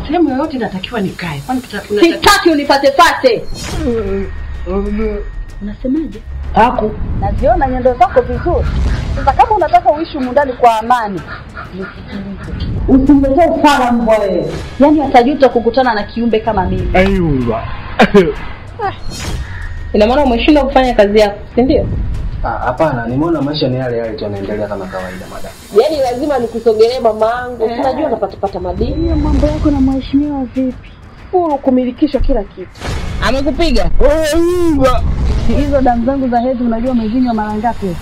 sehemu yoyote natakiwa nikae. Kwani tuta- unataka- Sitaki unifatefate. Unasemaje? Haku. Naziona nyendo zako vizuri. Sasa kama unataka uishi humu ndani kwa amani, usimletee ufala mbwa wewe. Yaani atajuta kukutana na kiumbe kama mimi. Ayuba. Ina maana umeshindwa kufanya kazi yako, si ndio? Ah, Hapana, nimeona maisha ni yale yale tu yanaendelea kama kawaida madam. Yaani lazima nikusogelee mama yangu. Unajua napatapata madini. Hiyo mambo yako na mheshimiwa vipi? Furu kumilikishwa kila kitu. Amekupiga? Ayuba. Hizo damu zangu za hedhi unajua umezinywa mara ngapi?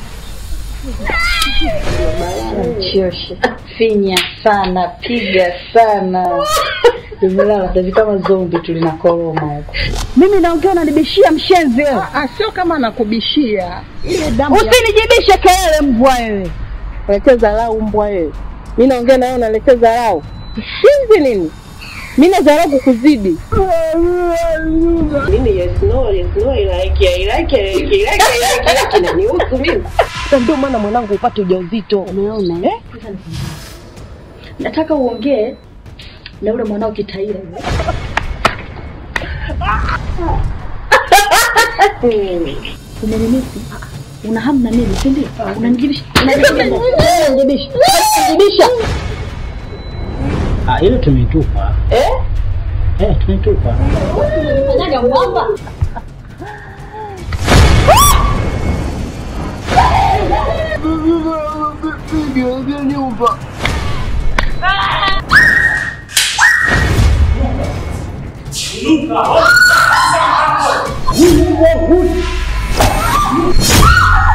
Choshe. Finya sana, piga sana. Tumelala sasa kama zombi tulinakoroma huko. Mimi naongea unanibishia mshenzi wewe. Ah, sio kama nakubishia. Ile damu ya- Usinijibishe kelele mbwa wewe. Unaletea dharau mbwa wewe. Mimi naongea na wewe unaletea dharau. Shinzi nini? Mimi na dharau kukuzidi. Mimi yes no yes no I like I like I like I like I like I like inanihusu mimi. Sasa ndio maana mwanangu upate ujauzito. Umeona eh? Nataka uongee na ule mwanao kitaira yule. Umenimisi? Una hamu na mimi, si ndio? Unanijibisha. Unanijibisha. Unanijibisha. Ah, ile tumeitupa. Eh? Eh, tumeitupa. Fanyaga mwamba. Huyu mbwa huyu.